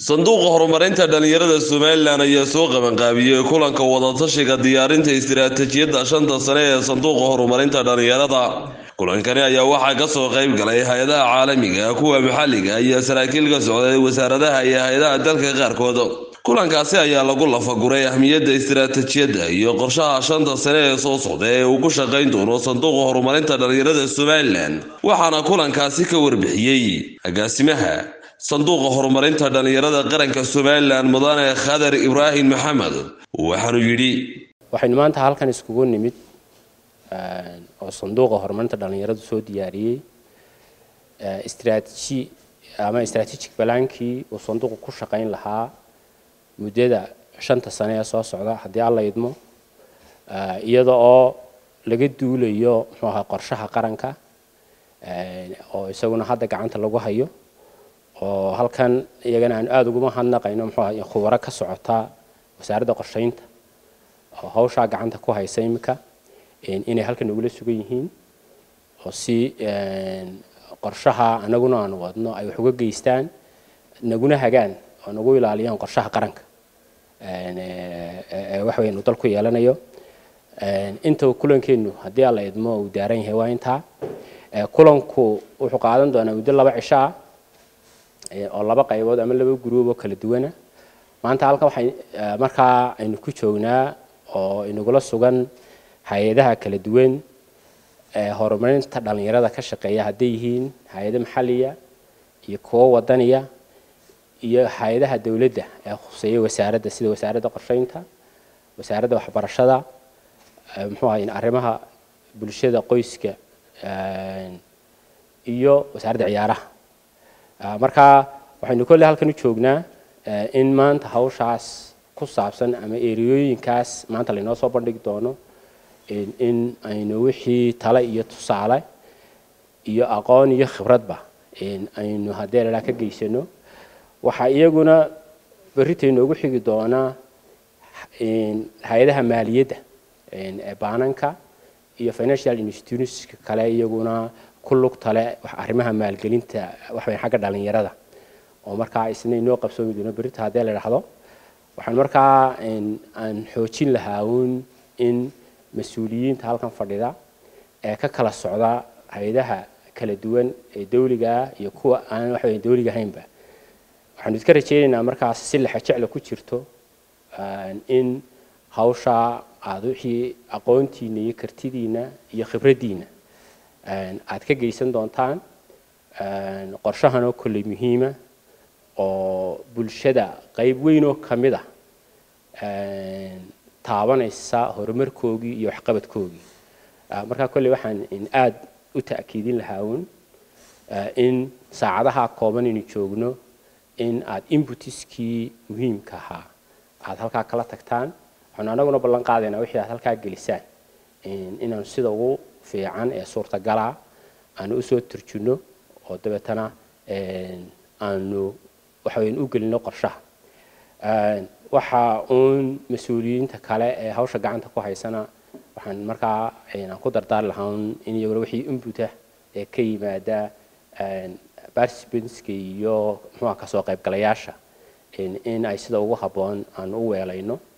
sanduuqa horumarinta dhallinyarada somalilan ayaa soo qabanqaabiyey kulanka wadatashiga diyaarinta istiraatijiyadda shanta sane ee sanduuqa horumarinta dhallinyarada kulankani ayaa waxaa kasoo qayb galay hay-adaha caalamiga kuwa maxalliga iyo saraakiil ka socday wasaaradaha iyo hay-adaha dalka qaarkood kulankaasi ayaa lagu lafaguray ahmiyadda istiraatijiyadda iyo qorshaha shanta sane ee soo socda ee uu ku shaqayn doono sanduuqa horumarinta dhallinyarada somalilan waxaana kulankaasi ka warbixiyey agaasimaha sanduuqa horumarinta dhallinyarada qaranka somalilan mudane khadar ibraahim maxamed waxaanu yidhi waxaynu maanta halkan iskugu nimid oo sanduuqa horumarinta dhallinyaradu soo diyaariyey straatiji ama strategic balaankii uu sanduuqu ku shaqayn lahaa muddada shanta sane ee soo socda haddii alla idmo iyada oo laga duulayo muxuu ahaa qorshaha qaranka oo isaguna hadda gacanta lagu hayo oo halkan iyagana aan aada uguma hadnaqayno muxuu ahaa khubaro ka socota wasaaradda qorshaynta oo hawshaa gacanta ku haysa imika inay halkan nagula sugan yihiin oo si qorshaha anaguna aanu wadno ay wax uga geystaan naguna hagaan oo nagu ilaaliyaan qorshaha qaranka waxa weynu dalku yeelanayo inta kulankeenu haddii alla idmo uu daaran yahay waa intaa kulanku wuxuu qaadan doonaa muddo laba cisho ah oo laba qaybood ama laba guruub oo kala duwana maanta halkan waxay markaa aynu ku joognaa oo inagula sugan hay-adaha kala duwan ee horumarinta dhallinyarada ka shaqeeya hadday yihiin hay-ado maxalliya iyo kuwo wadaniya iyo hay-adaha dowladda ee khuseeya wasaaradda sida wasaaradda qorsheynta wasaaradda waxbarashada muxuu ahay arrimaha bulshada qoyska iyo wasaaradda ciyaaraha marka waxaynu kolley halkan u joognaa in maanta hawshaas ku saabsan ama eriyooyinkaas maanta laynoo soo bandhigi doono in aynu wixii tale iyo tusaale iyo aqoon iyo khibradba aynu haddee lalaa ka geysano waxaa iyaguna berrita inoogu xigi doonaa hay-adaha maaliyadda ee baananka iyo financial institutionska kale iyaguna ku lug tale arrimaha maalgelinta waxaweyn xagga dhallinyarada oo markaa isna inoo qabsoomi doono berrita haddee la idhaahdo waxaan markaa aan xoojin lahaa uun in mas-uuliyiinta halkan fadhida ee ka kala socda hay-adaha kala duwan ee dawligaa iyo kuwa aan waxaweya dawliga ahaynba waxaanu iska rajaynaynaa markaas si lexa jecla ku jirto in hawshaa aada wixii aqoontiina iyo kartidiina iyo khibraddiina aada ka geysan doontaan qorshahan oo kolley muhiima oo bulshada qayb weyn oo ka mid ah taabanaysa horumarkoogii iyo waxqabadkoogii markaa kolley waxaan aada u ta'kiidin lahaa uun in saacadaha kooban aynu joogno in aada inbutiskii muhiimka ahaa aada halkaa kala tagtaan waxaanu anaguna ballan qaadaynaa wixii aad halkaa gelisaan inaanu sida ugu fiican ee suurtagalaa aanu usoo turjunno oo dabeetana aanu waxaweyn u gelino qorshaha waxa uun mas-uuliyiinta kale ee hawsha gacanta ku haysana waxaan markaa aan ku dardaari lahaa un in iyaguna wixii inbuta ee ka yimaada participantska iyo muxuuha kasoo qaybgalayaasha in ay sida ugu habboon aan u weelayno